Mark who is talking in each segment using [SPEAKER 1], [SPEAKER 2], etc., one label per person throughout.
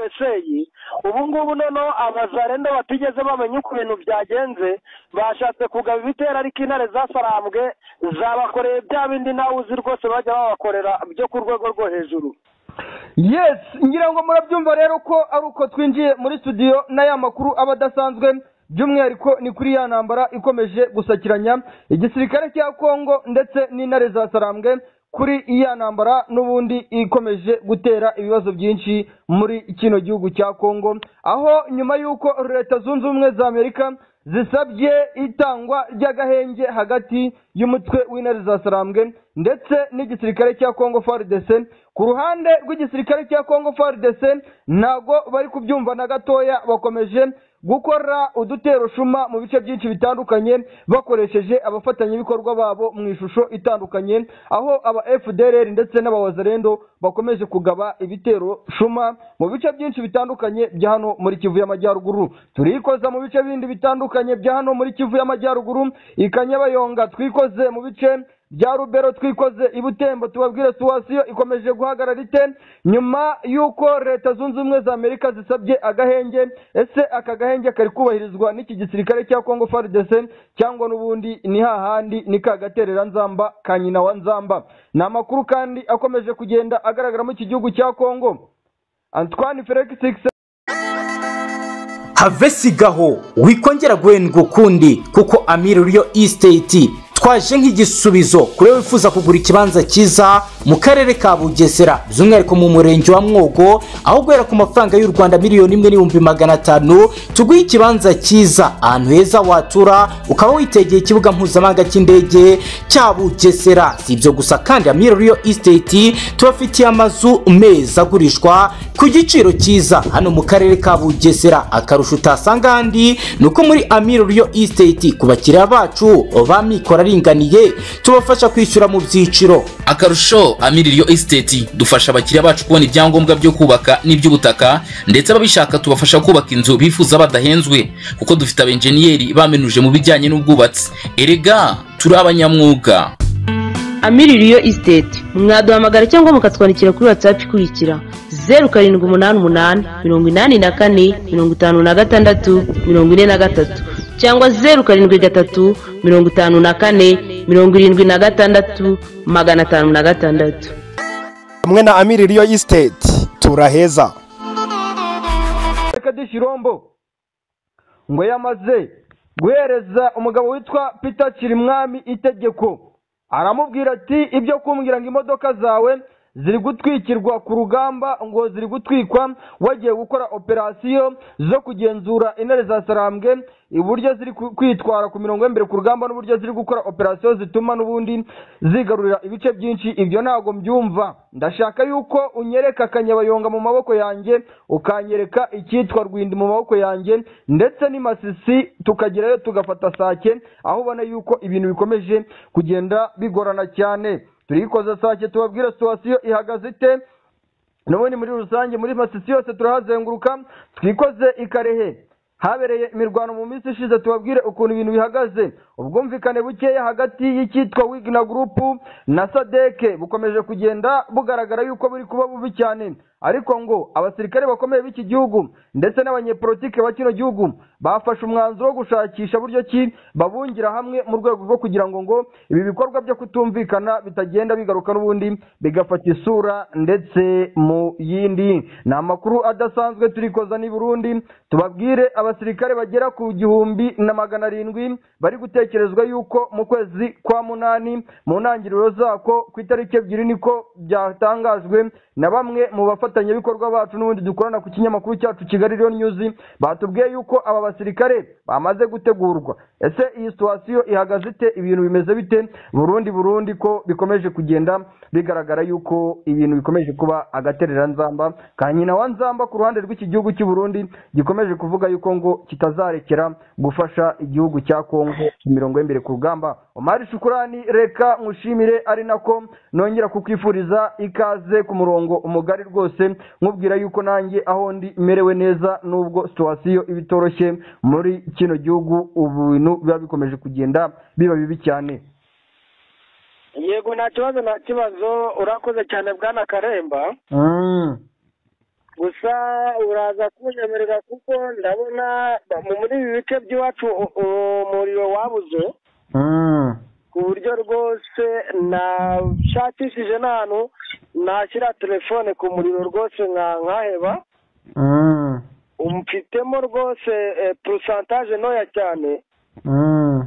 [SPEAKER 1] eseyi ubu ngubu noneho abazarenda batigeze bamenya uko ibintu byagenze bashatse kugaba ibitero ariko intare zasarambwe zabakoreye bya bindi nawe uzi rwose bajya babakorera byo ku rwego rwo hejuru
[SPEAKER 2] yes ngira ngo murabyumva rero ko ari uko twinjiye muri studio n'aya makuru aba adasanzwe by'umwihariko ni kuri ya ntambara ikomeje gusakiranya igisirikare cya kongo ndetse n'intare za sarambwe kuri iya ntambara n'ubundi ikomeje gutera ibibazo byinshi muri kino gihugu cya kongo aho nyuma y'uko leta zunze ubumwe za amerika zisabye itangwa ry'agahenge hagati y'umutwe w'intare za sarambwe ndetse n'igisirikare cya kongo faridese ku ruhande rw'igisirikare cya kongo faridese ntago bari kubyumva na gatoya bakomeje gukora uduteroshuma mu bice byinshi bitandukanye bakoresheje abafatanyabikorwa babo mu ishusho itandukanye aho aba fdr ndetse n'abawazarendo bakomeje kugaba ibitero shuma mu bice byinshi bitandukanye bya hano muri kivu y'amajyaruguru turikoza mu bice bindi bitandukanye bya hano muri kivu y'amajyaruguru ikanyabayonga twikoze mu bice bya rubero twikoze ibutembo tubabwire situwasiyo ikomeje guhagarara ite nyuma y'uko leta zunze ubumwe za amerika zisabye agahenge ese aka gahenge kari kubahirizwa n'iki gisirikare cya kongo faridese cyangwa n'ubundi ni hahandi ni ka gaterera nzamba ka nyina wa nzamba ni amakuru kandi akomeje kugenda agaragara muri iki gihugu cya kongo antoine felix
[SPEAKER 3] have sigaho wikongera guhendwa ukundi kuko amiri riyo isiteti twaje nk'igisubizo kuri wifuza kugura ikibanza cyiza mu karere ka bugesera by'umwihariko mu murenge wa mwogo aho guhera ku mafaranga y'u rwanda miliyoni imwe n'ibihumbi magana atanu tuguhe ikibanza cyiza ahantu heza watura ukaba witegeye ikibuga mpuzamahanga cy'indege cya bugesera si ibyo gusa kandi amira riyo isiteti tubafitiye amazu meza agurishwa ku giciro cyiza hano mu karere ka bugesera akarusho utasanga ahandi ni uko muri amira riyo isiteti ku bakiriya bacu bamikora aringaniye tubafasha kwishyura mu byiciro
[SPEAKER 4] akarusho amiririyo esiteti dufasha abakiriya bacu kubona ibyangombwa byo kubaka n'iby'ubutaka ndetse ababishaka tubafasha kubaka inzu bifuza badahenzwe kuko dufite abenjeniyeri bamenuje mu bijyanye n'ubwubatsi erega turi abanyamwuga
[SPEAKER 5] amiririyo esiteti mwaduhamagara cyangwa mukatwandikira kuri watsapu ikurikira zeru karindwi umunani umunani mirongo inani na kane mirongo itanu na gatandatu mirongo ine na gatatu cyangwa zeru karindwi gatatu mirongo itanu na kane mirongo irindwi na gatandatu magana atanu na gatandatu
[SPEAKER 6] hamwe na amiri riyo isiteti turaheza
[SPEAKER 2] reka dushyirombo ngo yamaze guhereza umugabo witwa peter kirimwami itegeko aramubwira ati ibyo kumbwira ngo imodoka zawe ziri gutwikirwa ku rugamba ngo ziri gutwikwa wagiye gukora operasiyo zo kugenzura intare za sarambwe uburyo ziri kwitwara ku mirongo y'imbere ku rugamba n'uburyo ziri gukora operasiyo zituma n'ubundi zigarurira ibice byinshi ibyo ntabwo mbyumva ndashaka yuko unyereka akanyabayonga mu maboko yanjye ukanyereka icyitwa rwindi mu maboko yanjye ndetse n'imasisi tukagerayo tugafata sake aho ubona yuko ibintu bikomeje kugenda bigorana cyane turikoza sake tubabwira situwasiyo ihagaze ite n'ubundi muri rusange muri masisi yose turahazenguruka twikoze ikarehe habereye imirwano mu minsi ishize tubabwire ukuntu ibintu bihagaze ubwumvikane bukeya hagati y'icyitwa wigina gurupu na sadeke bukomeje kugenda bugaragara yuko buri kuba bubi cyane ariko ngo abasirikare bakomeye b'iki gihugu ndetse n'abanyepolitike ba kino gihugu bafashe umwanzuro wo gushakisha buryo ki babungira hamwe mu rwego rwo kugira ngo ngo ibi bikorwa byo kutumvikana bitagenda bigaruka n'ubundi bigafata isura ndetse mu yindi ni amakuru adasanzwe turikoza n'i burundi tubabwire abasirikare bagera ku gihumbi na magana arindwi bari gutekerezwa yuko mu kwezi kwa munani mu ntangiriro zako ku itariki ebyiri niko byatangajwe na bamwe mu bafata abafatanyabikorwa bacu n'ubundi dukorana ku kinyamakuru cyacu kigali riyo nyuzi batubwiye yuko aba basirikare bamaze gutegurwa ese iyi situwasiyo ihagaze ite ibintu bimeze bite burundi burundi ko bikomeje kugenda bigaragara yuko ibintu bikomeje kuba agaterera nzamba ka nyina wa nzamba ku ruhande rw'iki gihugu cy'u burundi gikomeje kuvuga yuko ngo kitazarekera gufasha igihugu cya kongo imirongo y'imbere ku rugamba omari shukurani reka nkushimire ari nako nongera kukwifuriza ikaze ku murongo umugari rwose nkubwira yuko nanjye aho ndi merewe neza nubwo situwasiyo iba itoroshye muri kino gihugu ubu bintu biba bikomeje kugenda biba bibi cyane
[SPEAKER 1] yego nta kibazo nta kibazo urakoze cyane bwana karemba gusa uraza kunyemerera kuko ndabona muri ibi bice by'iwacu u- umuriro wabuze
[SPEAKER 2] Mm.
[SPEAKER 1] ku buryo rwose nashakishije n'ahantu nashyira telefone ku muriro rwose nka nkaheba
[SPEAKER 2] Mm.
[SPEAKER 1] umfitemo rwose purusantaje ntoya cyane
[SPEAKER 2] Mm.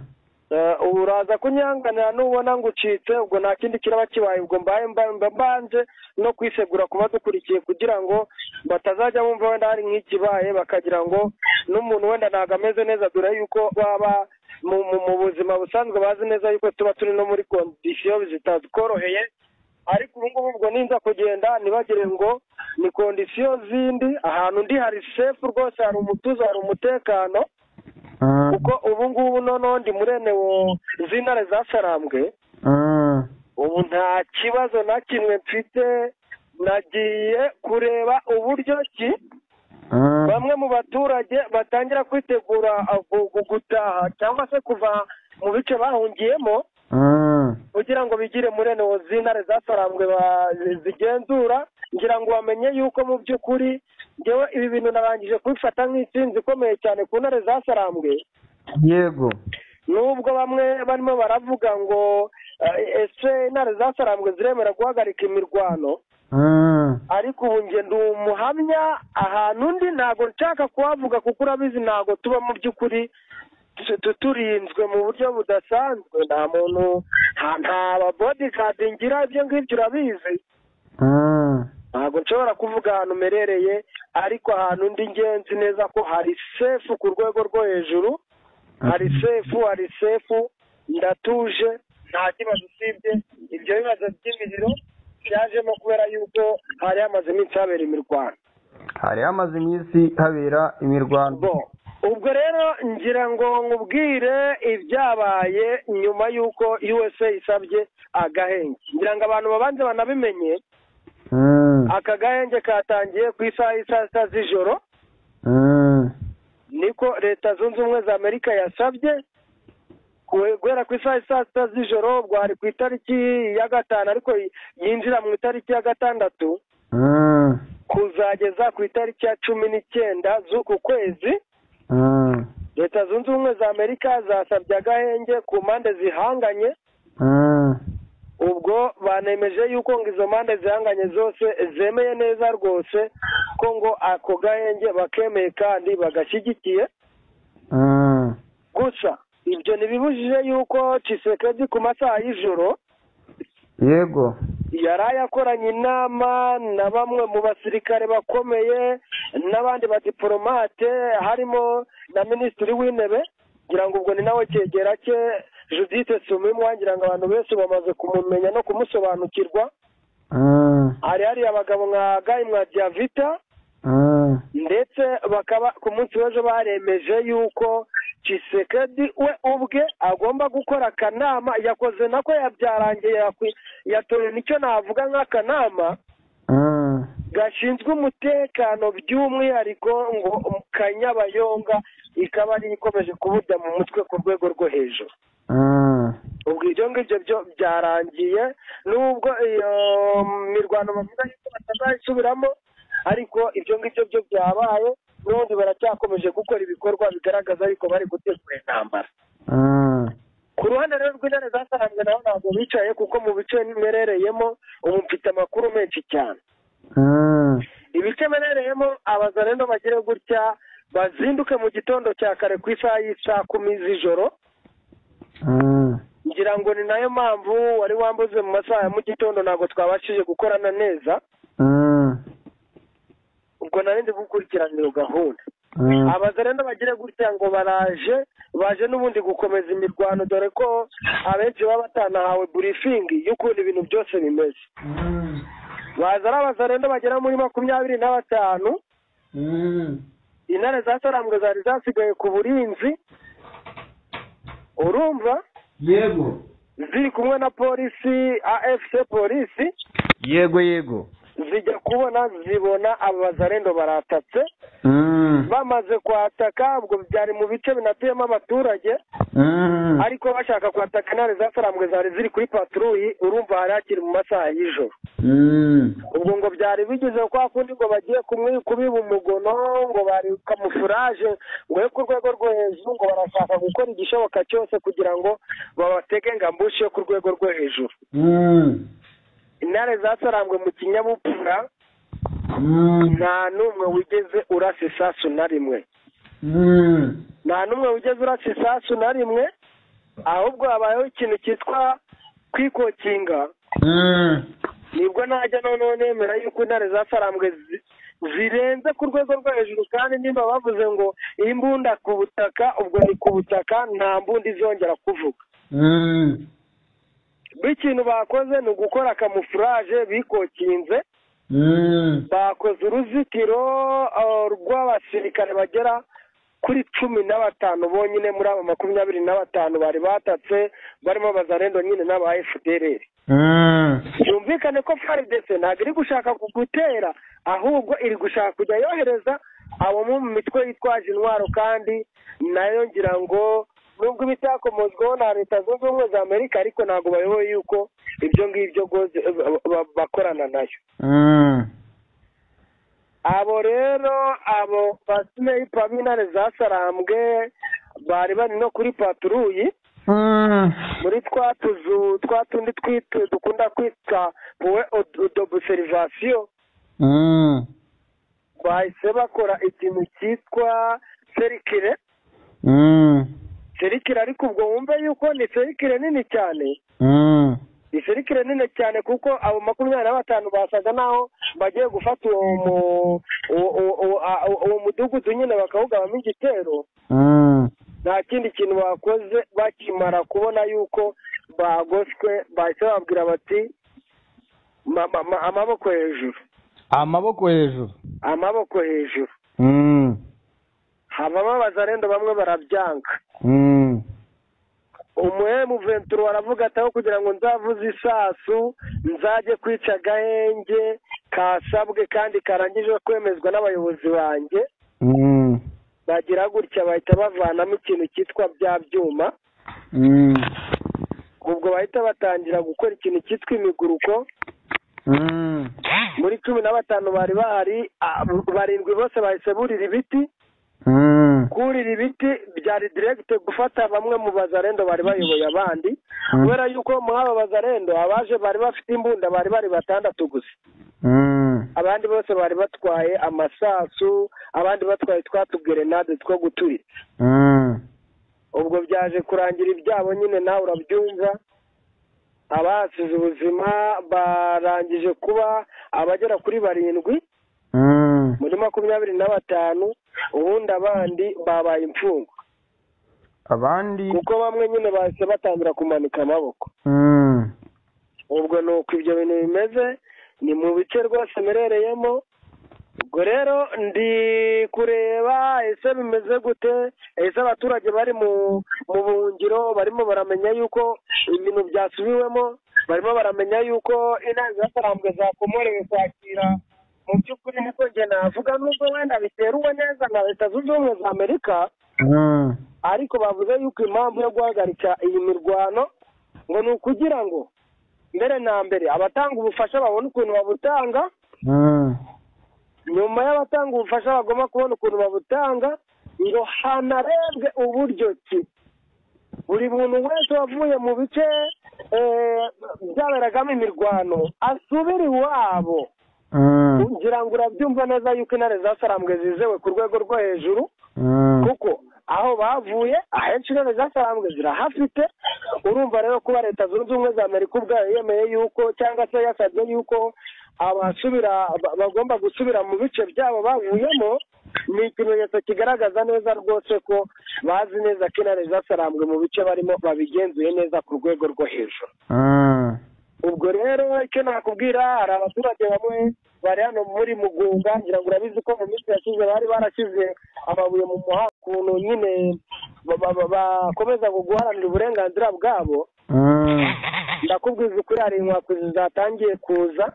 [SPEAKER 1] Eh, ubu uraza kunyanganira nubona ngucitse ubwo nta kindi kiraba kibaye ubwo mbaye mba- mba mbanje no kwisegura ku badukurikiye kugira ngo batazajya bumva wenda hari nk'ikibaye bakagira ngo n'umuntu wenda ntabwo ameze neza dore yuko baba mu mu- mu buzima busanzwe bazi neza yuko tuba turi no muri kondisiyo zitazikoroheye ariko ubu ngubu ubwo ninza kugenda ntibagire ngo ni kondisiyo zindi ahantu ndi hari sefu rwose hari umutuzo hari umutekano
[SPEAKER 2] Mm.
[SPEAKER 1] kuko ubu ngubu noneho ndi murene wo- z'intare zasarambwe
[SPEAKER 2] Mm.
[SPEAKER 1] ubu nta kibazo na kimwe mfite nagiye kureba uburyo ki
[SPEAKER 2] Mm.
[SPEAKER 1] bamwe mu baturage batangira kwitegura ah, gu- gu- gutaha cyangwa se kuva mu bice bahungiyemo
[SPEAKER 2] Mm.
[SPEAKER 1] kugira ngo bigire murene wo z'intare zasarambwe ba- zigenzura ngira ngo bamenye yuko mu by'ukuri ngewe ibi bintu narangije kubifata nk'intsinzi ikomeye cyane ku ntare zasarambwe
[SPEAKER 2] yego
[SPEAKER 1] nubwo bamwe barimo baravuga ngo eh, ese intare zasarambwe ziremera guhagarika imirwano
[SPEAKER 2] Mm.
[SPEAKER 1] ariko ubu njye ndi umuhamya ahantu ndi ntabwo nshaka kuhavuga kuko urabizi ntabwo tuba mu by'ukuri tu- tu- turinzwe mu buryo budasanzwe nta muntu nta- nta babodikadi ngira ibyo ngibyo urabizi
[SPEAKER 2] Mm.
[SPEAKER 1] ntabwo nshobora kuvuga ahantu merereye ariko ahantu ndi ngenzi neza ko hari sefu ku rwego rwo hejuru hari sefu hari sefu ndatuje nta kibazo usibye ibyo bibazo by'imiriro byajemo kubera yuko hari hamaze iminsi habera imirwano
[SPEAKER 2] hari hamaze iminsi habera imirwano
[SPEAKER 1] bo ubwo rero ngira ngo nkubwire ibyabaye nyuma y'uko usa isabye agahenge ngira ngo abantu babanze banabimenye
[SPEAKER 2] Mm.
[SPEAKER 1] aka gahenge katangiye ku isaha y'i saa sita z'ijoro
[SPEAKER 2] Mm.
[SPEAKER 1] niko leta zunze ubumwe za amerika yasabye ku- guhera ku isaha y'i saa sita z'ijoro ubwo hari ku itariki ya gatanu ariko y- yinjira mu itariki ya gatandatu
[SPEAKER 2] Mm.
[SPEAKER 1] kuzageza ku itariki ya cumi n'icyenda z'uku kwezi
[SPEAKER 2] Mm.
[SPEAKER 1] leta zunze ubumwe za amerika zasabye agahenge ku mpande zihanganye
[SPEAKER 2] Mm.
[SPEAKER 1] ubwo banemeje yuko ngo izo mpande zihanganye zose zemeye neza rwose ko ngo ako gahenge bakemeye kandi bagashyigikiye
[SPEAKER 2] Mm.
[SPEAKER 1] gusa ibyo ntibibujije yuko Tshisekedi ku masaha y'ijoro
[SPEAKER 2] yego
[SPEAKER 1] yari yakoranye inama na bamwe mu basirikare bakomeye n'abandi badipolomate harimo na minisitiri w'intebe ngira ngo ubwo ni nawe cyegera cye judithe sumimwa ngira ngo abantu benshi bamaze kumumenya no kumusobanukirwa
[SPEAKER 2] Mm.
[SPEAKER 1] hari hariya abagabo nka gayi mwa diavita
[SPEAKER 2] Mm.
[SPEAKER 1] ndetse bakaba ku munsi w'ejo baremeje yuko Tshisekedi we ubwe agomba gukora akanama yakoze nako yabyarangiye yakwi- yatoye nicyo navuga nk'akanama
[SPEAKER 2] Mm.
[SPEAKER 1] gashinzwe umutekano by'umwihariko ngo kanyabayonga ikaba ari ikomeje kubujya mu mutwe ku rwego rwo hejuru
[SPEAKER 2] Mm.
[SPEAKER 1] ubwo ibyo ngibyo byo byarangiye nubwo iyo mirwano bavuga yuko batazayisubiramo ariko ibyo ngibyo byo byabaye n'ubundi baracyakomeje gukora ibikorwa bigaragaza yuko bari gutegura intambara
[SPEAKER 2] Mm.
[SPEAKER 1] ku ruhande rero rw'intare zasaranzwe naho ntabwo bicaye kuko mu bice mperereyemo ubu mfite amakuru menshi cyane
[SPEAKER 2] Mm.
[SPEAKER 1] ibice mperereyemo abazarendo bagire gutya bazinduke mu gitondo cya kare ku isaha y'isaa kumi z'ijoro
[SPEAKER 2] Mm.
[SPEAKER 1] ngira ngo ni nayo mpamvu wari wambuze mu masaha ya mu gitondo ntabwo twabashije gukorana neza
[SPEAKER 2] Mm.
[SPEAKER 1] ubwo narindi gukurikiranira iyo gahunda
[SPEAKER 2] Mm.
[SPEAKER 1] abaza rero bagire gutya ngo baraje baje n'ubundi gukomeza imirwano dore ko abenshi baba batanahawe burifingi y'ukuntu ibintu byose bimeze baza ari abazarendo bagera muri makumyabiri na batanu
[SPEAKER 2] Mm.
[SPEAKER 1] intare zasarambwe zari zasigaye ku burinzi urumva
[SPEAKER 2] yego
[SPEAKER 1] ziri kumwe na polisi afc polisi
[SPEAKER 2] yego yego
[SPEAKER 1] zijya kubona zibona aba bazarendo baratatse
[SPEAKER 2] Mm.
[SPEAKER 1] bamaze kwataka ubwo byari mu bice binatuyemo abaturage
[SPEAKER 2] Mm.
[SPEAKER 1] ariko bashaka kwataka intare zasarambwe zari ziri kuri paturuyi urumva hari hakiri mu masaha y'ijoro ubwo ngo byari bigeze kwa kundi ngo bagiye kumwi- kubiba umugono ngo bari kamufuraje ngo yo ku rwego rwo hejuru ngo barashaka gukora igishoboka cyose kugira ngo babatege ngambushi yo ku rwego rwo hejuru intare zasarambwe mu kinyabupfura nta n'umwe wigeze urasa isasu na rimwe nta n'umwe wigeze urasa isasu na rimwe ahubwo habayeho ikintu cyitwa kwikokinga nibwo najya noneho nemera yuko intare zasarambwe zi- zirenze ku rwego rwo hejuru kandi nimba bavuze ngo imbunda ku butaka ubwo ni ku butaka nta mbunda izongera kuvuga b'ikintu bakoze ni ugukora kamufuraje bikokinze bakoze uruzitiro ah, rw'abasirikare bagera kuri cumi na batanu bonyine muri abo makumyabiri na batanu bari batatse barimo bazarendo nyine n'aba fdr byumvikane ko frdc ntabwo iri gushaka gutera ahubwo iri gushaka kujya yohereza abo mu mitwe yitwaje intwaro kandi nayo ngira ngo nubwo iba itakomozwaho na leta zunze ubumwe za amerika ariko ntabwo bayoboye yuko ibyo ngibyo rwose ba- ba- bakorana nayo abo rero abo basineyi paminare zasarambwe bari bari no kuri paturuyi muri twa tuzu twa tundi twite dukunda kwita puwe odobuserivasiyo bahise bakora ikintu cyitwa serikire serikire ariko ubwo wumve yuko ni serikire nini cyane ni serikire nini cyane kuko abo makumyabiri na batanu basaga naho bagiye gufata uwo mu- uwo- uwo- uwo- a- uwo- uwo mudugudu nyine bakawugabamo igitero nta kindi kintu bakoze bakimara kubona yuko bagoswe bahise bababwira bati "Ma- ma- ma- amaboko hejuru
[SPEAKER 2] amaboko hejuru
[SPEAKER 1] amaboko hejuru
[SPEAKER 2] Mm.
[SPEAKER 1] habamo abazarendo bamwe barabyanga
[SPEAKER 2] Mm.
[SPEAKER 1] umuhemu venturo aravuga ati aho kugira ngo nzavuze isasu nzajye kwica agahenge kasabwe kandi karangije kwemezwa n'abayobozi banjye
[SPEAKER 2] Mm.
[SPEAKER 1] bagira gutya bahita bavanamo ikintu cyitwa bya byuma
[SPEAKER 2] Mm.
[SPEAKER 1] ubwo bahita batangira gukora ikintu cyitwa imiguruko
[SPEAKER 2] Mm.
[SPEAKER 1] muri cumi na batanu bari bahari ah, barindwi bose bahise burira ibiti
[SPEAKER 2] Mm.
[SPEAKER 1] kurira ibiti byari diregite gufata bamwe mu bazarendo bari bayoboye abandi kubera yuko muri aba bazarendo abaje bari bafite imbunda bari bari batandatu gusa
[SPEAKER 2] Mm.
[SPEAKER 1] abandi bose bari batwaye amasasu abandi batwaye twa tugerenade two guturika
[SPEAKER 2] Mm.
[SPEAKER 1] ubwo byaje kurangira ibyabo nyine nawe urabyumva abahasize ubuzima barangije kuba abagera kuri barindwi
[SPEAKER 2] Mm.
[SPEAKER 1] muri makumyabiri na batanu ubundi abandi babaye imfungwa
[SPEAKER 2] abandi
[SPEAKER 1] kuko bamwe nyine bahise batangira kumanika amaboko
[SPEAKER 2] Mm.
[SPEAKER 1] ubwo ni uko ibyo bintu bimeze ni mu bice rwose mperereyemo ubwo rero ndi kureba ese bimeze gute ese abaturage bari mu mu buhungiro barimo baramenya yuko ibintu byasubiwemo barimo baramenya yuko inama zatarambwe zakomorewe kwakira mu by'ukuri niko njye navuga nubwo wenda biteruwe neza na leta zunze ubumwe za amerika
[SPEAKER 2] Mm.
[SPEAKER 1] ariko bavuze yuko impamvu yo guhagarika iyi mirwano ngo ni ukugira ngo mbere na mbere abatanga ubufasha babone ukuntu babutanga
[SPEAKER 2] Mm.
[SPEAKER 1] nyuma y'abatanga ubufasha bagomba kubona ukuntu babutanga ngo hanarebwe uburyo ki buri muntu wese wavuye mu bice eh, byaberagamo imirwano asubire iwabo
[SPEAKER 2] Mm.
[SPEAKER 1] ngira ngo urabyumva neza yuko intare zasarambwe zizewe ku rwego rwo hejuru
[SPEAKER 2] Mm.
[SPEAKER 1] kuko aho bavuye ahenshi intebe zasarambwe zirahafite urumva rero kuba leta zunze ubumwe za amerika ubwayo yemeye yuko cyangwa se yasabye yuko abasubira ba- bagomba gusubira mu bice byabo bavuyemo ni ikimenyetso kigaragaza neza rwose ko bazi neza ko intare zasarambwe mu bice barimo babigenzuye neza ku rwego rwo hejuru
[SPEAKER 2] Mm.
[SPEAKER 1] ubwo rero icyo nakubwira hari abaturage bamwe bari hano muri mugunga ngira ngo urabizi ko mu minsi yashize bari barashyize amabuye mu muhanda ukuntu nyine ba- ba- ba- bakomeza guharanira uburenganzira bwabo
[SPEAKER 2] Mm.
[SPEAKER 1] ndakubwiza ukuri hari inkwakuzi zatangiye kuza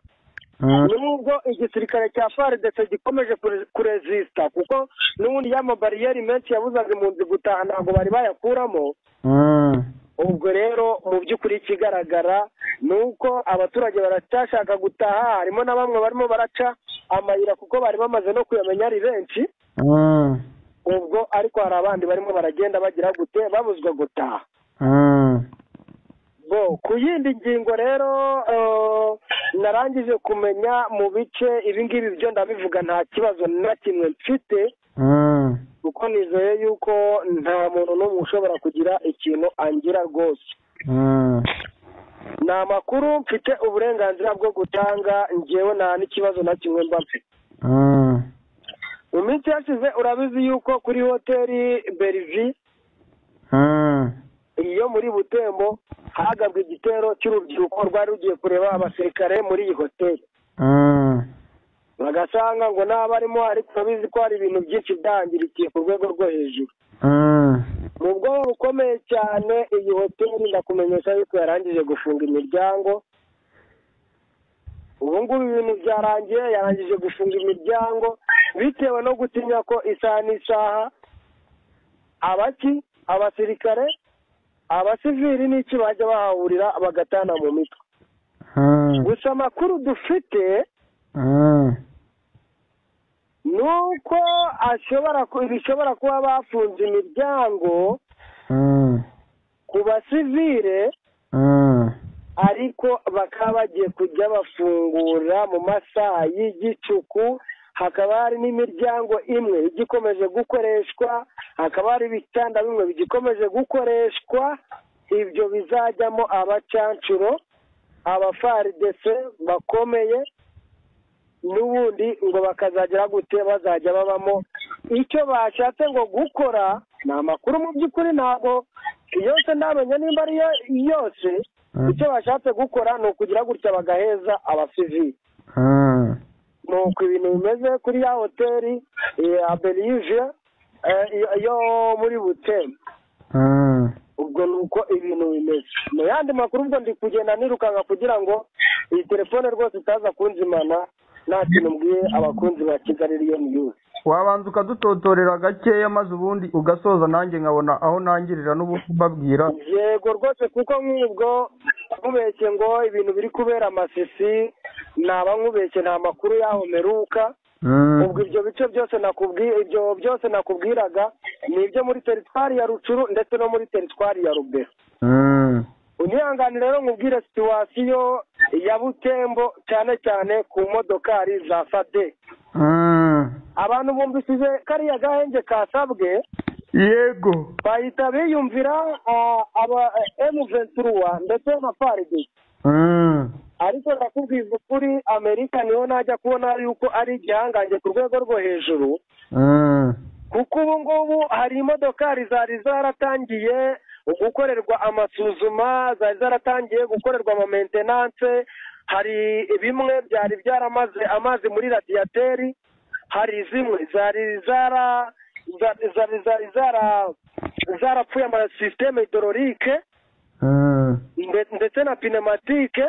[SPEAKER 2] Mm.
[SPEAKER 1] nubwo igisirikare cya faridese gikomeje kure- kurezisita kuko n'ubundi y'amabariyeri menshi yabuzaga impunzi gutaha ntabwo bari bayakuramo
[SPEAKER 2] Mm.
[SPEAKER 1] ubwo rero mu by'ukuri ikigaragara ni uko abaturage baracyashaka gutaha harimo na bamwe barimo baraca amayira kuko bari bamaze no kuyamenya ari benshi ubwo ariko hari abandi barimo baragenda bagira gute babuzwa gutaha bo ku yindi ngingo rero eh, narangije kumenya mu bice ibingibi byo ndabivuga nta kibazo na kimwe mfite kuko nizeye yuko nta muntu n'umwe ushobora kugira ikintu angira rwose ni amakuru mfite uburenganzira bwo gutanga ngewe nta n'ikibazo na kimwe mba mfite mu minsi yashize urabizi yuko kuri hoteli berivi iyo muri butembo hagabwe igitero cy'urubyiruko rwari rugiye kureba abasirikare muri iyi hoteli bagasanga ngo n'abarimo ariko urabizi ko hari ibintu byinshi byangirikiye ku rwego rwo hejuru mu bwoba bukomeye cyane iyi hoteli ndakumenyesha yuko yarangije gufunga imiryango ubu ngubu ibintu byarangiye yarangije gufunga imiryango bitewe no gutinya ko isaha n'isaha abaki abasirikare abasivili n'iki bajya bahahurira bagatana mu mitwe gusa amakuru dufite ni uko ashobora ku- bishobora kuba bafunze imiryango ku basivile ariko bakaba bagiye kujya bafungura mu masaha y'igicuku hakaba hari n'imiryango imwe igikomeje gukoreshwa hakaba hari ibitanda bimwe bigikomeje gukoreshwa ibyo bizajyamo abacancuro abafaridese bakomeye n'ubundi ngo bakazagera gute bazajya babamo icyo bashatse ngo gukora ni amakuru mu by'ukuri ntabwo yose ndamenya nimba ari yo yose icyo bashatse gukora ni ukugira gutya bagaheza abasivili ni uko ibintu bimeze kuri ya hoteli eh, ya belize eh, yo- yo muri butemu ubwo ni uko ibintu bimeze mu yandi makuru ubwo ndi kugenda nirukanka kugira ngo iyi telefone rwose itaza kunzimana nta kintu mbwiye abakunzi ba kigali riyo niyuzi
[SPEAKER 2] wabanza ukadutotorera gakeya maze ubundi ugasoza nanjye nkabona aho nangirira n'ubundi mbabwira
[SPEAKER 1] yego rwose kuko nk'ubwo nkubeshye ngo ibintu biri kubera amasisi naba nkubeshye nta makuru yaho meruka
[SPEAKER 2] Mm.
[SPEAKER 1] ubwo ibyo bice byose nakubwiye ibyo byose nakubwiraga ni ibyo muri teritwari ya rucuru ndetse no muri teritwari ya rubero
[SPEAKER 2] Mm.
[SPEAKER 1] unyihanganire rero nkubwire situwasiyo ya butembo cyane cyane ku modokari za fade
[SPEAKER 2] Mm.
[SPEAKER 1] abantu bumvishije kariya gahenge kasabwe
[SPEAKER 2] yego
[SPEAKER 1] bahita biyumvira ah, aba emu venturuwa ndetse na faride
[SPEAKER 2] Mm.
[SPEAKER 1] ariko ndakubwiza ukuri amerika niho najya kubona yuko ari igihangange ku rwego rwo hejuru
[SPEAKER 2] Mm.
[SPEAKER 1] kuko ubu ngubu hari imodokari zari zaratangiye gukorerwa amasuzuma zari zaratangiye gukorerwa ama maintenance hari bimwe byari byaramaze amazi muri radiyateri hari zimwe zari zara zari zari zari zara zarapfuye ama sisiteme hidororike
[SPEAKER 2] Mm.
[SPEAKER 1] nde- ndetse na pinematike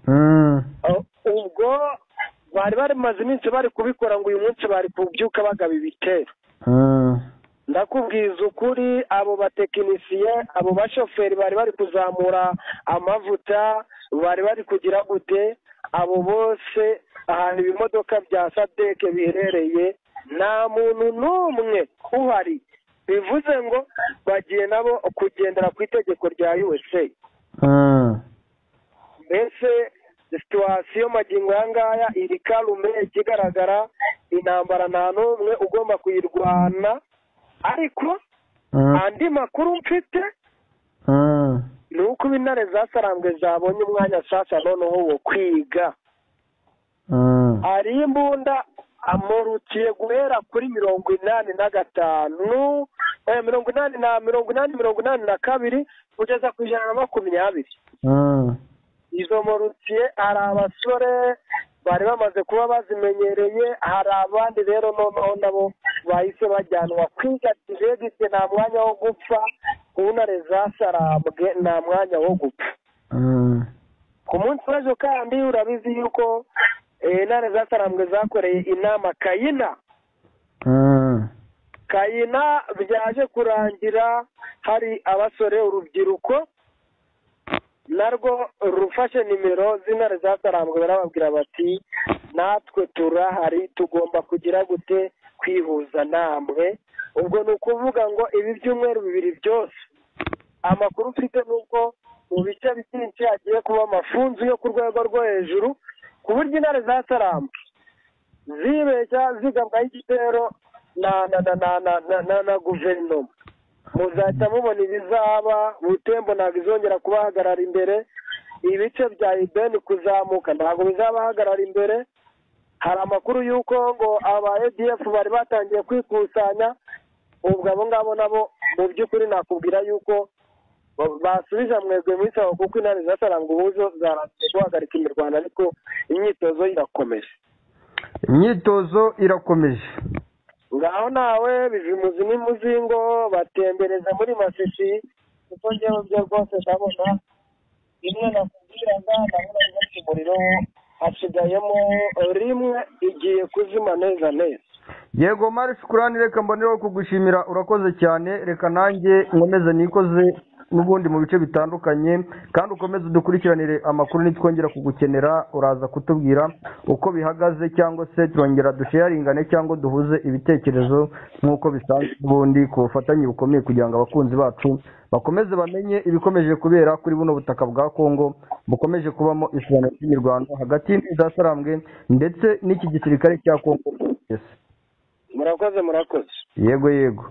[SPEAKER 2] Mm.
[SPEAKER 1] Uh, ubwo bari barimaze iminsi bari kubikora ngo uyu munsi bari kubyuka bagaba ibitero
[SPEAKER 2] Mm.
[SPEAKER 1] ndakubwiza ukuri abo batekinisiye abo bashoferi bari bari kuzamura amavuta bari bari kugira gute abo bose ahantu ibimodoka bya sadeke biherereye nta muntu n'umwe uhari bivuze ngo bagiye nabo kugendera ku itegeko rya usa
[SPEAKER 2] Mm.
[SPEAKER 1] mbese situwasiyo magingo aya ngaya iri karume ikigaragara intambara nta n'umwe ugomba kuyirwana ariko
[SPEAKER 2] Mm.
[SPEAKER 1] andi makuru mfite
[SPEAKER 2] Mm.
[SPEAKER 1] ni uko intare zasarambwe zabonye umwanya nshasha noneho wo kwiga
[SPEAKER 2] Mm.
[SPEAKER 1] hari imbunda amurukiye guhera kuri mirongo inani na gatanu eh, mirongo inani na mirongo inani mirongo inani na kabiri kugeza ku ijana na makumyabiri
[SPEAKER 2] Mm.
[SPEAKER 1] izo morukiye hari abasore bari bamaze kuba bazimenyereye hari abandi rero noneho nabo bahise bajyanwa kwiga tiregite nta mwanya wo gupfa ubunare zasarambwe nta mwanya wo gupfa
[SPEAKER 2] Mm.
[SPEAKER 1] ku munsi w'ejo kandi urabizi yuko eh, intare zasarambwe zakoreye inama kayina
[SPEAKER 2] Mm.
[SPEAKER 1] kayina byaje kurangira hari abasore urubyiruko narwo rufashe nimero z'intare zasarambwe barababwira bati natwe turahari tugomba kugira gute kwihuza namwe ubwo ni ukuvuga ngo ibi byumweru bibiri byose amakuru ufite ni uko mu bice byinshi hagiye kuba amafunzu yo ku rwego rwo hejuru ku buryo intare zasarambwe zibeshya zigambaye igitero na na na na na na na na guverinoma muzahita mubona ibizaba butembo ntabwo izongera kubahagarara imbere ibice bya ibeni kuzamuka ntabwo bizabahagarara imbere hari amakuru y'uko ngo aba edf bari batangiye kwikusanya ubwo abo ngabo nabo mu by'ukuri nakubwira y'uko ba- basubije mwebwe muri sawa kuko intare zasaranga ubuzo zarangiye guhagarika imirwano ariko imyitozo irakomeje
[SPEAKER 7] imyitozo irakomeje
[SPEAKER 1] ngaho nawe bizimuzi n'umuzingo batembereza muri masisi kuko njyewe byo rwose ndabona rimwe nakubwiraga ndabona yubatse umuriro hasigayemo rimwe igiye kuzima neza neza
[SPEAKER 7] yego mari shukurani reka mbonereho kugushimira urakoze cyane reka nanjye nkomeze nikoze n'ubundi mu bice bitandukanye kandi ukomeze udukurikiranire amakuru nitwongera kugukenera uraza kutubwira uko bihagaze cyangwa se turongera dusheyaringane cyangwa duhuze ibitekerezo nk'uko bisanzwe ubundi ku bufatanye bukomeye kugira ngo abakunzi bacu bakomeze bamenye ibikomeje kubera kuri buno butaka bwa kongo bukomeje kubamo isano ry'imirwano hagati y'izasarambwe ndetse n'iki gisirikare cya kongo Yes.
[SPEAKER 1] murakoze murakoze
[SPEAKER 7] yego yego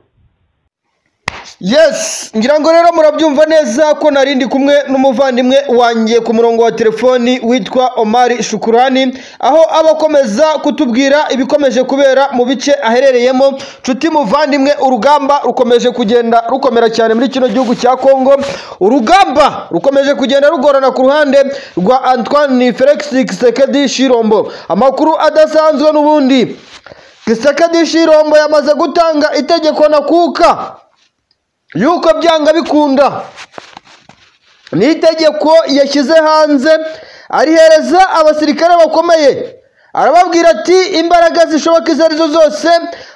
[SPEAKER 2] yes ngira ngo rero murabyumva neza ko narindi kumwe n'umuvandimwe wanjye ku murongo wa telefoni witwa omari shukurani aho aba akomeza kutubwira ibikomeje kubera mu bice aherereyemo nshuti muvandimwe urugamba rukomeje kugenda rukomera cyane muri kino gihugu cya kongo urugamba rukomeje kugenda rugorana ku ruhande rwa antoine felix kisekedi shirombo amakuru adasanzwe n'ubundi kisekedi shirombo yamaze gutanga itegeko na kuka yuko byanga bikunda ni itegeko yashyize hanze arihereza abasirikare bakomeye arababwira ati imbaraga zishoboka izo arizo zose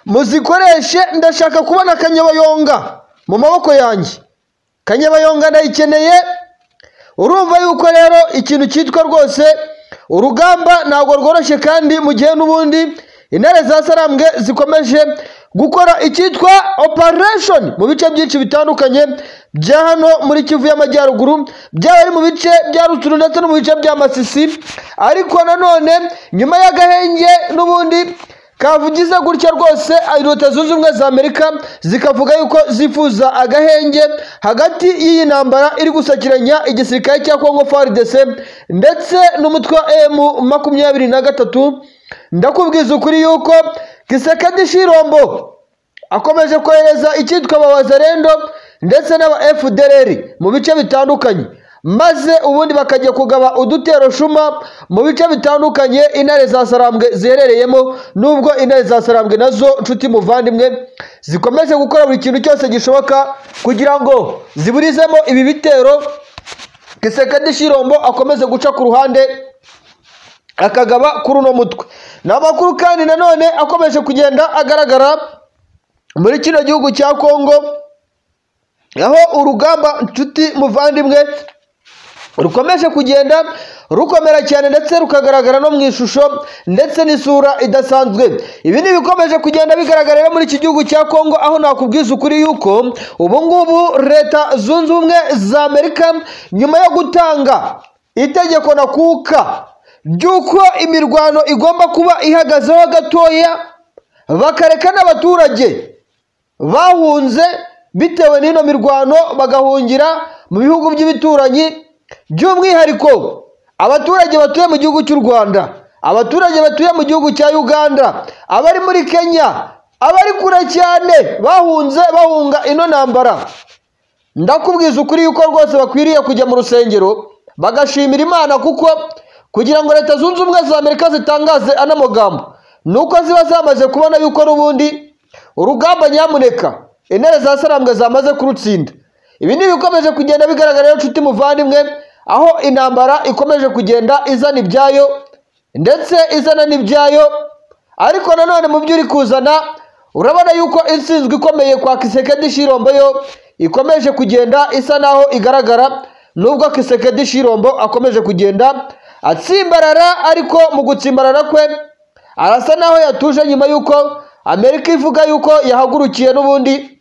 [SPEAKER 2] muzikoreshe ndashaka kubona akanyabayonga mu maboko yanjye kanyabayonga ndayikeneye urumva yuko rero ikintu cyitwa rwose urugamba ntabwo rworoshye kandi mu gihe n'ubundi intare za sarambwe zikomeje gukora icyitwa operation mu bice byinshi bitandukanye bya hano muri kivu y'amajyaruguru byaba ari mu bice bya ruturu ndetse no mu bice bya masisi ariko nanone nyuma y'agahenge n'ubundi kavugize gutya rwose leta zunze ubumwe za amerika zikavuga yuko zifuza agahenge hagati y'iyi ntambara iri gusakiranya igisirikare cya kongo frdc ndetse n'umutwe wa emu makumyabiri na gatatu ndakubwiza ukuri yuko gisekedi shirombo akomeje kohereza icyitwa ababazarendo ndetse n'aba fdrr mu bice bitandukanye maze ubundi bakajya kugaba udutero shuma mu bice bitandukanye intare za sarambwe ziherereyemo nubwo intare za sarambwe nazo nshuti muvandimwe zikomeje gukora buri kintu cyose gishoboka kugira ngo ziburizemo ibi bitero gisekedi shirombo akomeze guca ku ruhande akagaba kuri uno mutwe ni amakuru kandi nanone akomeje kugenda agaragara muri kino gihugu cya kongo aho urugamba nshuti muvandimwe rukomeje kugenda rukomera cyane ndetse rukagaragara no mu ishusho ndetse n'isura idasanzwe ibi ni ibikomeje kugenda bigaragarira muri iki gihugu cya kongo aho nakubwiza ukuri yuko ubu ngubu leta zunze ubumwe za amerika nyuma yo gutanga itegeko na kuka ry'uko imirwano igomba kuba ihagazeho gatoya bakareka n'abaturage bahunze bitewe n'ino mirwano bagahungira mu bihugu by'ibituranyi by'umwihariko abaturage batuye mu gihugu cy'u rwanda abaturage batuye mu gihugu cya uganda abari muri kenya abari kure cyane bahunze bahunga ino ntambara ndakubwiza ukuri yuko rwose bakwiriye kujya mu rusengero bagashimira imana kuko kugira ngo leta zunze ubumwe za amerika zitangaze ano magambo ni uko ziba zamaze kubona yuko n'ubundi urugamba nyamuneka intare za sarambwe zamaze kurutsinda ibi ni ibikomeje kugenda bigaragara rero nshuti muvandimwe aho intambara ikomeje kugenda izana ibyayo ndetse izana n'ibyayo ariko nanone mu byo uri kuzana urabona yuko insinzwe ikomeye kwa kisekedi shirombo yo ikomeje kugenda isa naho igaragara
[SPEAKER 8] nubwo kisekedi shirombo akomeje kugenda atsimbarara ariko mu gutsimbarara kwe arasa naho yatuje nyuma y'uko amerika ivuga y'uko yahagurukiye n'ubundi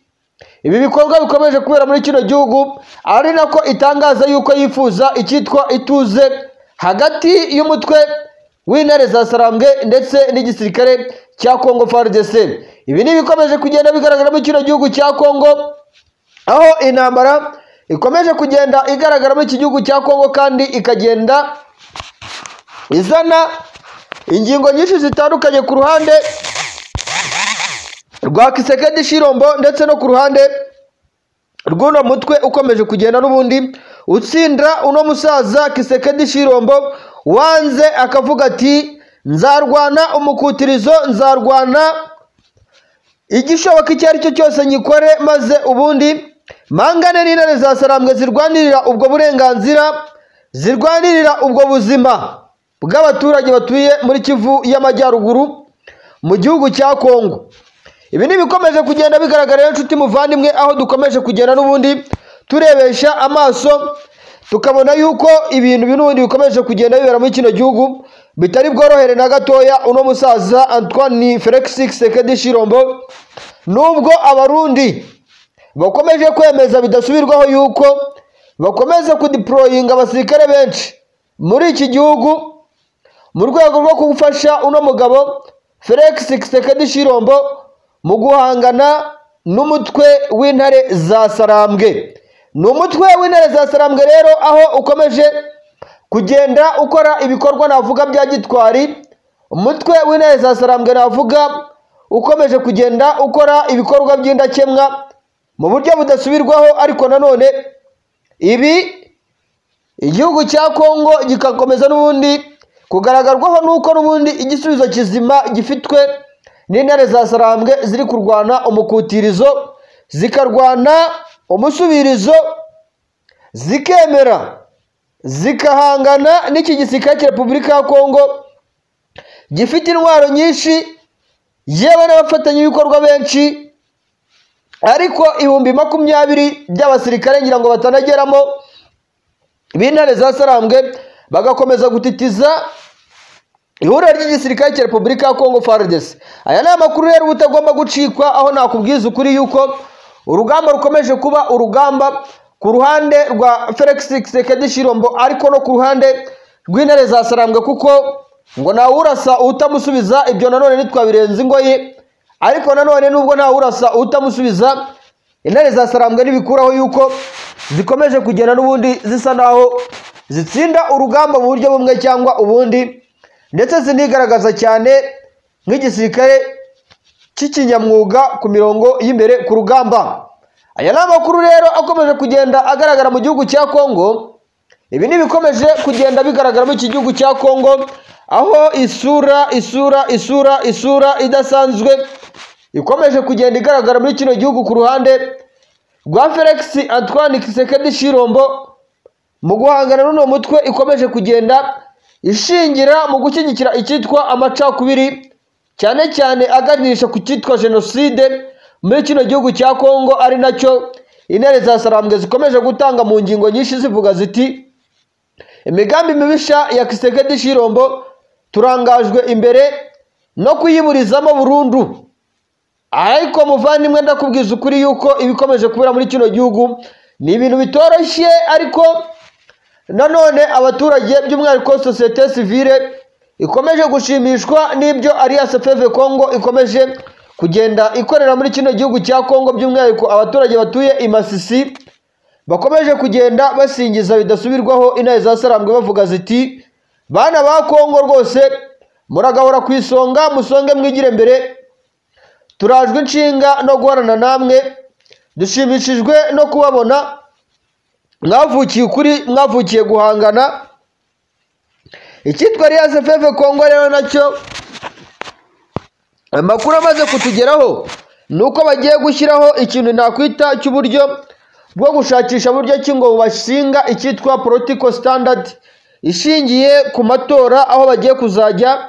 [SPEAKER 8] ibi bikorwa bikomeje kubera muri kino gihugu ari nako itangaza y'uko yifuza icyitwa ituze hagati y'umutwe w'intare za sarambwe ndetse n'igisirikare cya kongo frdc ibi ni ibikomeje kugenda bigaragara muri kino gihugu cya kongo aho intambara ikomeje kugenda igaragara muri iki gihugu cya kongo kandi ikagenda izana ingingo nyinshi zitandukanye ku ruhande rwa kisekedi shirombo ndetse no ku ruhande rw'uno mutwe ukomeje kugenda n'ubundi utsindira uno musaza kisekedi shirombo wanze akavuga ati nzarwana umukutirizo nzarwana igishoboka icyo ari cyo cyose nyikore maze ubundi mangane n'intare za sarambwe zirwanirira ubwo burenganzira zirwanirira ubwo buzima bw'abaturage batuye muri kivu y'amajyaruguru mu gihugu cya kongo ibi ni bikomeje kugenda bigaragara rero inshuti muvandimwe aho dukomeje kugenda n'ubundi turebesha amaso tukabona y'uko ibintu bimwe n'ubundi bikomeje kugenda bibera muri kino gihugu bitari bworohere na gatoya uno musaza antoine felix sekedi shirombo nubwo abarundi bakomeje kwemeza bidasubirwaho y'uko bakomeza kudiporoyinga abasirikare benshi muri iki gihugu mu rwego rwo gufasha uno mugabo felix sekedi shirombo mu guhangana n'umutwe w'intare za sarambwe ni umutwe w'intare za sarambwe rero aho ukomeje kugenda ukora ibikorwa navuga bya gitwari umutwe w'intare za sarambwe navuga ukomeje kugenda ukora ibikorwa by'indakemwa mu buryo budasubirwaho ariko nanone ibi igihugu cya kongo gigakomeza n'ubundi kugaragarwaho n'uko n'ubundi igisubizo kizima gifitwe n'intare za sarambwe ziri kurwana umukutirizo zikarwana umusubirizo zikemera zikahangana n'iki gisirikare cya repubulika ya kongo gifite intwaro nyinshi yewe n'abafatanyabikorwa benshi ariko ibihumbi makumyabiri by'abasirikare ngira ngo batanageramo b'intare za sarambwe bagakomeza gutitiza ihuriro ry'igisirikare cya repubulika ya kongo faridesi aya ni amakuru rero uba utagomba gucikwa aho nakubwiza ukuri yuko urugamba rukomeje kuba urugamba ku ruhande rwa felix sekedi shirombo ariko no ku ruhande rw'intare za sarambwe kuko ngo ntawurasa utamusubiza ibyo nanone ntitwabirenze ingoyi ariko nanone nubwo ntawurasa utamusubiza intare za sarambwe ntibikuraho yuko zikomeje kugenda n'ubundi zisa naho zitsinda urugamba mu buryo bumwe cyangwa ubundi ndetse zinigaragaza cyane nk'igisirikare cy'ikinyamwuga ku mirongo y'imbere ku rugamba aya ni amakuru rero akomeje kugenda agaragara mu gihugu cya kongo ibi ni bikomeje kugenda bigaragara muri iki gihugu cya kongo aho isura isura isura isura idasanzwe ikomeje kugenda igaragara muri kino gihugu ku ruhande rwa felix antoine kisekedi shirombo mu guhangana n'uno mutwe ikomeje kugenda ishingira mu gushyigikira icyitwa amacakubiri cyane cyane aganisha ku cyitwa jenoside muri kino gihugu cya kongo ari nacyo intare za sarambwe zikomeje gutanga mu ngingo nyinshi zivuga ziti imigambi mibisha ya kisekedi shirombo turangajwe imbere no kuyiburizamo burundu ariko muvandimwe ndakubwiza ukuri yuko ibikomeje kubera muri kino gihugu ni ibintu bitoroshye ariko nanone abaturage by'umwihariko sosiyete sivire ikomeje gushimishwa n'ibyo alliance feve kongo ikomeje kugenda ikorera muri kino gihugu cya kongo by'umwihariko abaturage batuye i masisi bakomeje kugenda basingiza bidasubirwaho intare za sarambwe bavuga ziti bana ba kongo rwose muragahora ku isonga musonge mwigire mbere turajwe inshinga no guhorana namwe dushimishijwe no kubabona mwavukiye ukuri mwavukiye guhangana icyitwa riyanse feve kongo rero nacyo amakuru amaze kutugeraho ni uko bagiye gushyiraho ikintu nakwita cy'uburyo bwo gushakisha buryo ki ngo bashinga icyitwa politiko sitandadi ishingiye ku matora aho bagiye kuzajya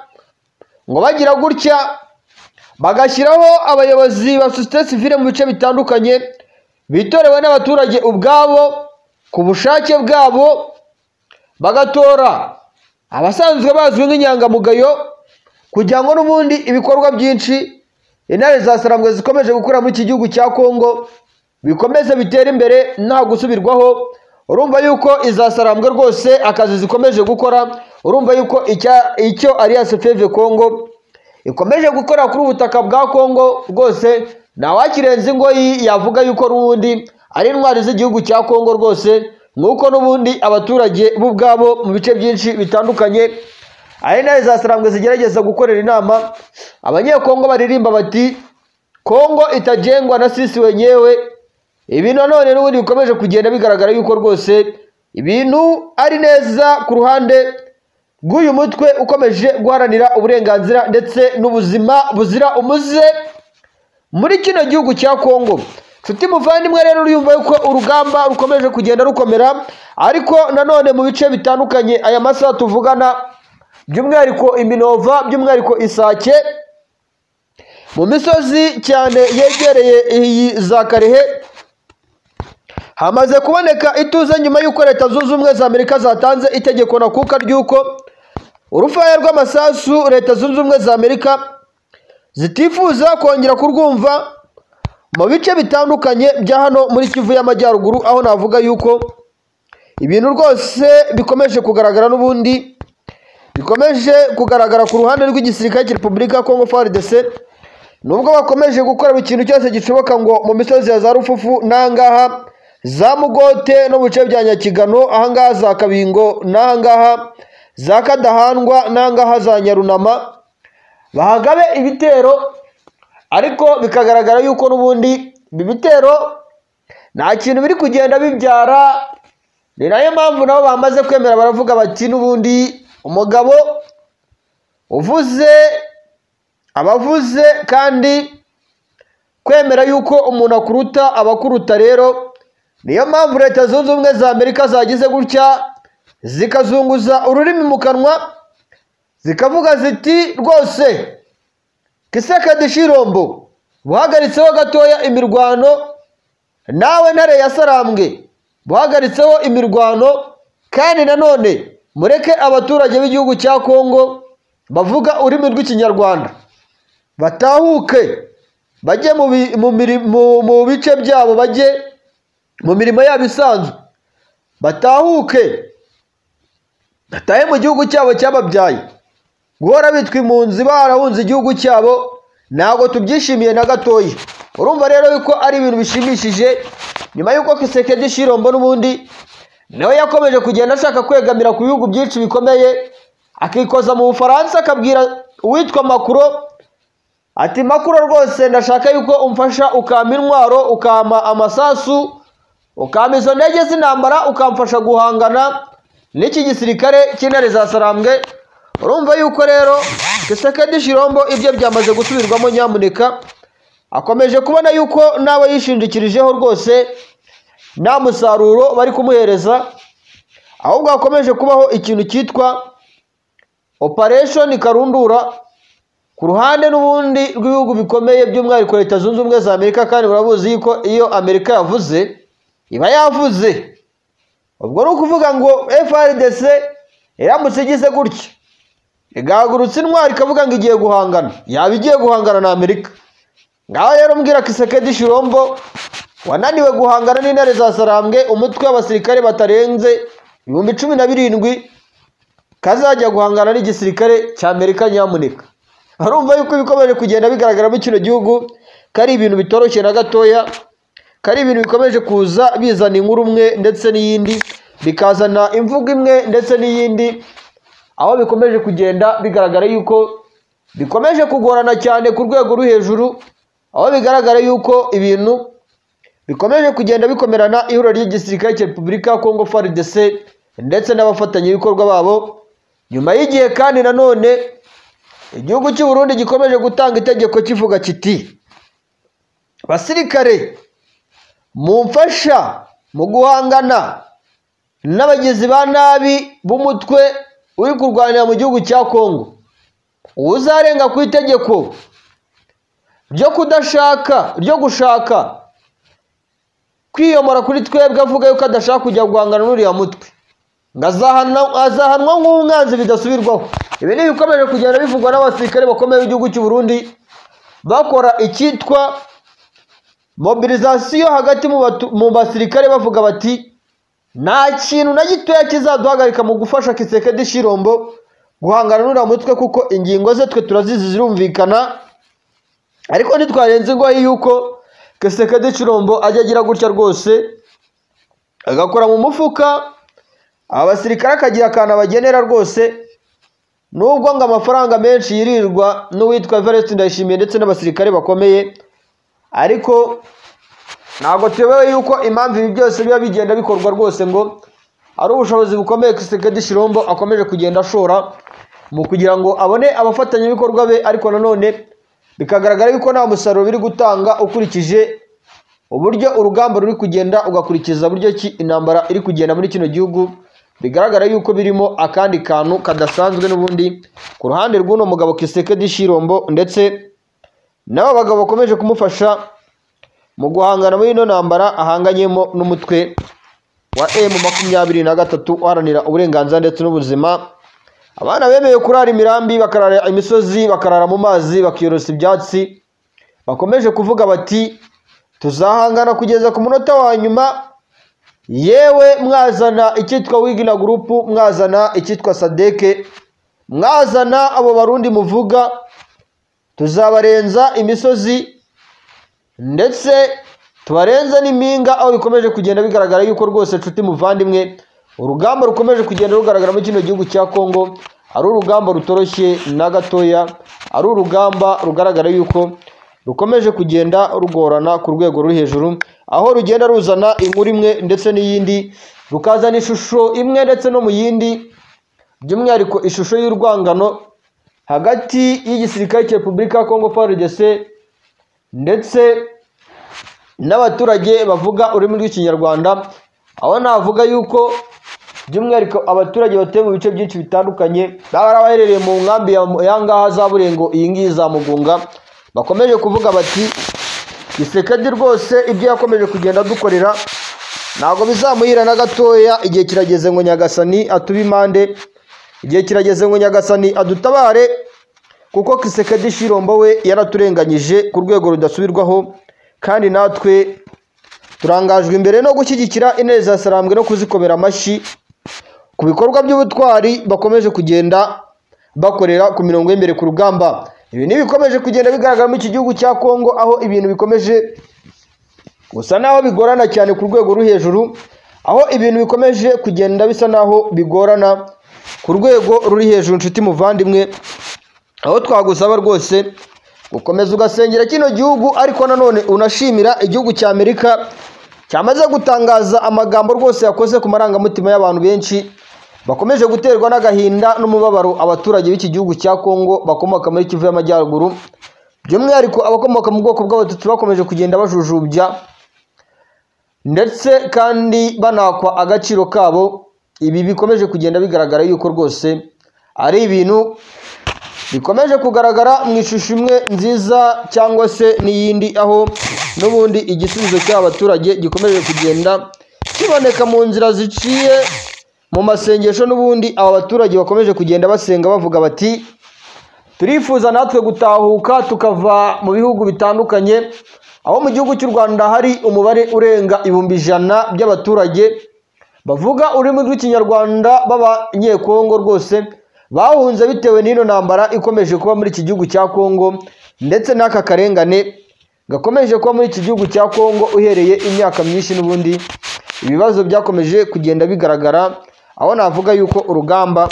[SPEAKER 8] ngo bagira gutya bagashyiraho abayobozi ba sosiyete sivire mu bice bitandukanye bitorewe n'abaturage ubwabo ku bushake bwabo bagatora abasanzwe bazwi nk'inyangamugayo kugira ngo n'ubundi ibikorwa byinshi intare za sarangwe zikomeje gukora muri iki gihugu cya kongo bikomeze bitere imbere nta gusubirwaho urumva yuko izasarambwe rwose akazi zikomeje gukora urumva yuko icya- icyo alliance feve kongo ikomeje gukora kuri ubutaka bwa kongo rwose ntawakirenza ingoyi yavuga yuko n'ubundi ari intwari z'igihugu cya kongo rwose nk'uko n'ubundi abaturage bo ubwabo mu bice byinshi bitandukanye ari nayo zasarambwe zigerageza gukorera inama abanyekongo baririmba bati kongo itajengwa na sisi wenyewe ibi nanone n'ubundi bikomeje kugenda bigaragara yuko rwose ibintu ari neza ku ruhande rw'uyu mutwe ukomeje guharanira uburenganzira ndetse n'ubuzima buzira umuze muri kino gihugu cya kongo nshuti muvandimwe rero urumva yuko urugamba rukomeje kugenda rukomera ariko nanone mu bice bitandukanye aya masaha tuvugana by'umwihariko iminova by'umwihariko isake mu misozi cyane yegereye iyi za karehe hamaze kuboneka ituze nyuma y'uko leta zunze ubumwe za amerika zatanze itegeko nakuka ry'uko urufaya rw'amasasu leta zunze ubumwe za amerika zitifuza kongera kurwumva mu bice bitandukanye bya hano muri kivu y'amajyaruguru aho navuga yuko ibintu rwose bikomeje kugaragara n'ubundi bikomeje kugaragara ku ruhande rw'igisirikare cya repubulika ya kongo frdc nubwo bakomeje gukora buri kintu cyose gishoboka ngo mu misozi ya za rufufu n'ahangaha za mugote no mu bice bya nyakigano ahangaha za kabingo n'ahangaha za kadahandwa n'ahangaha za nyarunama bahagabe ibitero ariko bikagaragara yuko n'ubundi ibi bitero nta kintu biri kugenda bibyara ni nayo mpamvu nabo bamaze kwemera baravuga bati n'ubundi umugabo uvuze abavuze kandi kwemera yuko umuntu akuruta abakuruta rero niyo mpamvu leta zunze ubumwe za amerika zagize gutya zikazunguza ururimi mu kanwa zikavuga ziti rwose kisekedi shirombo buhagaritseho gatoya imirwano nawe ntare yasarambwe buhagaritseho imirwano kandi nanone mureke abaturage b'igihugu cya kongo bavuga ururimi rw'ikinyarwanda batahuke bajye mu bi- mu miri- mu- mu bice byabo bajye mu mirimo yabo isanzwe batahuke batahe mu gihugu cyabo cyababyaye guhora bitwa impunzi barahunze igihugu cyabo ntabwo tubyishimiye na gatoya urumva rero yuko ari ibintu bishimishije nyuma y'uko kisekedi shirombo n'ubundi nawe yakomeje kugenda ashaka kwegamira ku bihugu byinshi bikomeye akikoza mu bufaransa akabwira uwitwa makuro ati makuru rwose ndashaka yuko umfasha ukampa intwaro ukampa amasasu ukampa izo ndege z'intambara ukamfasha guhangana n'iki gisirikare cy'intare za sarambwe urumva yuko rero gisekedi shirombo ibyo byamaze gusubirwamo nyamuneka akomeje kubona yuko n'abo yishingikirijeho rwose nta musaruro bari kumuhereza ahubwo hakomeje kubaho ikintu cyitwa operation karundura ku ruhande n'ubundi rw'ibihugu bikomeye by'umwihariko leta zunze ubumwe za amerika kandi murabuzi yuko iyo amerika yavuze iba yavuze ubwo ni ukuvuga ngo frdc iramutse igize gutya igahagurutsa intwari ikavuga ngo igiye guhangana yaba igiye guhangana na amerika ngaho rero mbwira kisekedi shirombo wananiwe guhangana n'intare za sarambwe umutwe w'abasirikare batarenze ibihumbi cumi na birindwi kazajya guhangana n'igisirikare cya amerika nyamuneka harumva yuko ibikomeje kugenda bigaragara muri kino gihugu ko ari ibintu bitoroshye na gatoya ko ari ibintu bikomeje kuza bizana inkuru umwe ndetse n'iyindi bikazana imvugo imwe ndetse n'iyindi aho bikomeje kugenda bigaragara yuko bikomeje kugorana cyane ku rwego rwo hejuru aho bigaragara yuko ibintu bikomeje kugenda bikomerana ihuriro ry'igisirikare cya repubulika ya kongo frdc ndetse n'abafatanyabikorwa babo nyuma y'igihe kandi nanone igihugu cy'u Burundi gikomeje gutanga itegeko kivuga kiti basirikare mumfasha mu guhangana n'abagizi ba nabi b'umutwe uri kurwanira mu gihugu cya kongo uzarenga ku itegeko ryo kudashaka ryo gushaka kwiyomora kuri twebwe avuga yuko adashaka kujya guhangana n'uriya mutwe ngo azahana- azahanwa nk'umwanzi bidasubirwaho ibi ni ibikomeje kugenda bivugwa n'abasirikare bakomeye b'igihugu cy'u Burundi bakora icyitwa mobilizasiyo hagati mu batu- mu basirikare bavuga bati nta kintu na gitoya kizaduhagarika mu gufasha kisekedi shirombo guhangana n'uriya mutwe kuko ingingo ze twe turazizi zirumvikana ariko ntitwarenze ingoyi yuko kisekedi shirombo ajya agira gutya rwose agakora mu mufuka abasirikare akagira akantu abagenera rwose nubwo ngo amafaranga menshi yirirwa n'uwitwa Verestu Ndayishimiye ndetse n'abasirikare bakomeye ariko ntabwo tuyobewe yuko impamvu ibi byose biba bigenda bikorwa rwose ngo ari ubushobozi bukomeye Kisekedi Shirombo akomeje kugenda ashora mu kugira ngo abone abafatanyabikorwa be ariko nanone bikagaragara yuko nta musaruro biri gutanga ukurikije uburyo urugamba ruri kugenda ugakurikiza buryo ki intambara iri kugenda muri kino gihugu bigaragara yuko birimo akandi kantu kadasanzwe n'ubundi ku ruhande rw'uno mugabo Kisekedi Shirombo ndetse n'aba bagabo bakomeje kumufasha mu guhangana muri ino ntambara ahanganyemo n'umutwe wa emu makumyabiri na gatatu uharanira uburenganzira ndetse n'ubuzima abana bemeye kurara imirambi bakarara imisozi bakarara mu mazi bakiyorosa ibyatsi bakomeje kuvuga bati tuzahangana kugeza ku munota wa nyuma yewe mwazana icyitwa wigina gurupu mwazana icyitwa sadeke mwazana abo barundi muvuga tuzabarenza imisozi ndetse tubarenze n'impinga aho bikomeje kugenda bigaragara yuko rwose nshuti muvandimwe urugamba rukomeje kugenda rugaragara muri kino gihugu cya kongo ari urugamba rutoroshye na gatoya ari urugamba rugaragara yuko rukomeje kugenda rugorana ku rwego ruri hejuru aho rugenda ruzana inkuru imwe ndetse n'iyindi rukazana ishusho imwe ndetse no mu yindi by'umwihariko ishusho y'urwangano hagati y'igisirikare cya repubulika ya kongo frdc ndetse n'abaturage bavuga ururimi rw'ikinyarwanda aho navuga yuko by'umwihariko abaturage batuye mu bice byinshi bitandukanye baba ari abaherereye mu nkambi ya- ya ngaha za burengo iyi ngiyi za mugunga bakomeje kuvuga bati gisekedi rwose ibyo yakomeje kugenda adukorera ntabwo bizamuhira na gatoya igihe kirageze ngo nyagasani atube impande igihe kirageze ngo nyagasani adutabare kuko kisekedi shirombo we yaraturenganyije ku rwego rudasubirwaho kandi natwe turangajwe imbere no gushyigikira intebe za sarambwe no kuzikomera amashyi ku bikorwa by'ubutwari bakomeje kugenda bakorera ku mirongo y'imbere ku rugamba ibi ni ibikomeje kugenda bigaragara muri iki gihugu cya kongo aho ibintu bikomeje gusa naho bigorana cyane ku rwego ruri hejuru aho ibintu bikomeje kugenda bisa naho bigorana ku rwego ruri hejuru nshuti muvandimwe aho twagusaba rwose gukomeza ugasengera kino gihugu ariko nanone unashimira igihugu cya amerika cyamaze gutangaza amagambo rwose yakoze ku marangamutima y'abantu benshi bakomeje guterwa n'agahinda n'umubabaro abaturage b'iki gihugu cya kongo bakomoka muri kivu y'amajyaruguru by'umwihariko abakomoka mu bwoko bw'abatutsi bakomeje kugenda bajujubya ndetse kandi banakwa agaciro kabo ibi bikomeje kugenda bigaragara yuko rwose ari ibintu bikomeje kugaragara mu ishusho imwe nziza cyangwa se n'iyindi aho n'ubundi igisubizo cy'aba baturage gikomeje kugenda kiboneka mu nzira ziciye mu masengesho n'ubundi aba baturage bakomeje kugenda basenga bavuga bati turifuza natwe gutahuka tukava mu bihugu bitandukanye aho mu gihugu cy'u rwanda hari umubare urenga ibihumbi ijana by'abaturage bavuga ururimi rw'ikinyarwanda b'abanyekongo rwose bahunze bitewe n'ino ntambara ikomeje kuba muri iki gihugu cya kongo ndetse n'aka karengane gakomeje kuba muri iki gihugu cya kongo uhereye imyaka myinshi n'ubundi ibibazo byakomeje kugenda bigaragara aho navuga yuko urugamba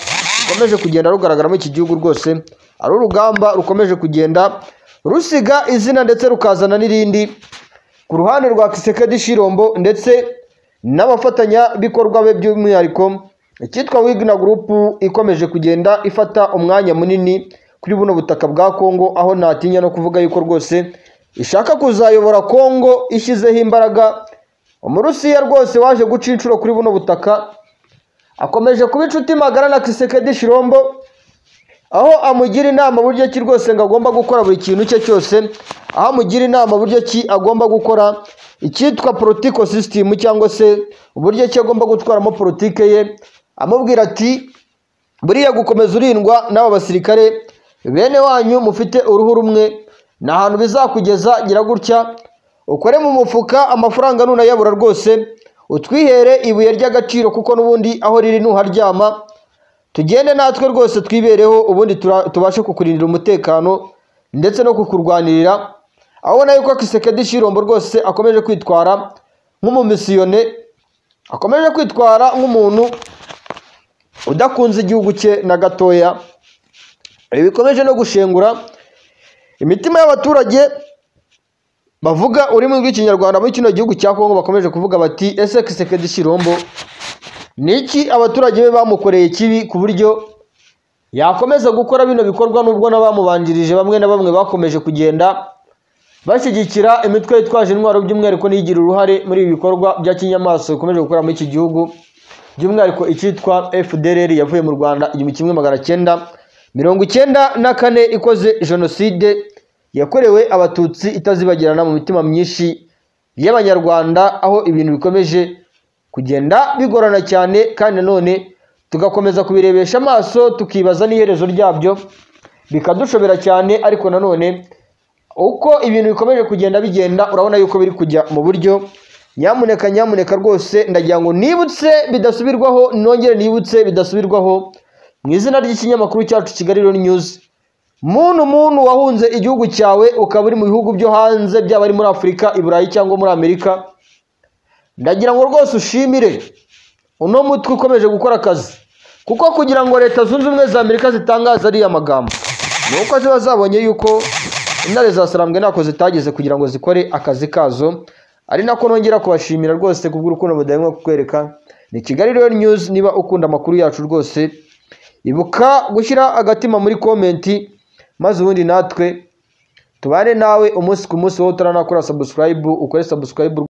[SPEAKER 8] rukomeje kugenda rugaragara muri iki gihugu rwose ari urugamba rukomeje kugenda rusiga izina ndetse rukazana n'irindi ku ruhande rwa Kisekedi Shirombo ndetse n'abafatanyabikorwa be by'umwihariko icyitwa Wigna Group ikomeje kugenda ifata umwanya munini kuri buno butaka bwa Kongo aho ntatinya no kuvuga yuko rwose ishaka kuzayobora Kongo ishyizeho imbaraga umurusiya rwose waje guca inshuro kuri buno butaka akomeje kuba inshuti magara na Kisekedi Shirombo aho amugira inama buryo ki rwose ngo agomba gukora buri kintu cye cyose aho amugira inama buryo ki agomba gukora icyitwa politiko sisitemu cyangwa se uburyo ki agomba gutwaramo politike ye amubwira ati buriya gukomeza urindwa n'aba basirikare bene wanyu mufite uruhu rumwe ni ahantu bizakugeza gira gutya ukore mu mufuka amafaranga nunayabura rwose utwihere ibuye ry'agaciro kuko n'ubundi aho riri ntuharyama tugende natwe rwose twibereho ubundi tura- tubashe kukurindira umutekano ndetse no kukurwanirira aho ubona yuko kisekedi shirombo rwose akomeje kwitwara nk'umumisiyone akomeje kwitwara nk'umuntu udakunze igihugu cye na gatoya ibi bikomeje no gushengura imitima y'abaturage bavuga ururimi rw'ikinyarwanda muri kino gihugu cya kongo bakomeje kuvuga bati ese kisekedi shirombo ni iki abaturage be bamukoreye kibi ku buryo yakomeza gukora bino bikorwa nubwo n'abamubanjirije bamwe na bamwe bakomeje kugenda bashyigikira imitwe yitwaje intwaro by'umwihariko n'iyigira uruhare muri ibi bikorwa bya kinyamaswa bikomeje gukora muri iki gihugu by'umwihariko icyitwa fdrr yavuye mu rwanda igihumbi kimwe magana cyenda mirongo icyenda na kane ikoze jenoside yakorewe abatutsi itazibagirana mu mitima myinshi y'abanyarwanda aho ibintu bikomeje kugenda bigorana cyane kandi nanone tugakomeza kubirebesha amaso tukibaza n'iherezo ryabyo bikadushobera cyane ariko nanone uko ibintu bikomeje kugenda bigenda urabona yuko biri kujya mu buryo nyamuneka nyamuneka rwose ndagira ngo nibutse bidasubirwaho nongere nibutse bidasubirwaho mu izina ry'ikinyamakuru cyacu kigali Daily news muntu muntu wahunze igihugu cyawe ukaba uri mu bihugu byo hanze byaba ari muri afurika i burayi cyangwa muri amerika ndagira ngo rwose ushimire uno mutwe ukomeje gukora akazi kuko kugira ngo leta zunze ubumwe za amerika zitangaze ariya magambo ni uko ziba zabonye yuko intare za sarambwe ntako zitageze kugira ngo zikore akazi kazo ari nako nongera kubashimira rwose kubw'urukundo budahemwa kukwereka ni kigali rero news niba ukunda amakuru yacu rwose ibuka gushyira agatima muri komenti maze ubundi natwe tubane nawe umunsi ku munsi wowe utaranakora subscribe ukore subscribe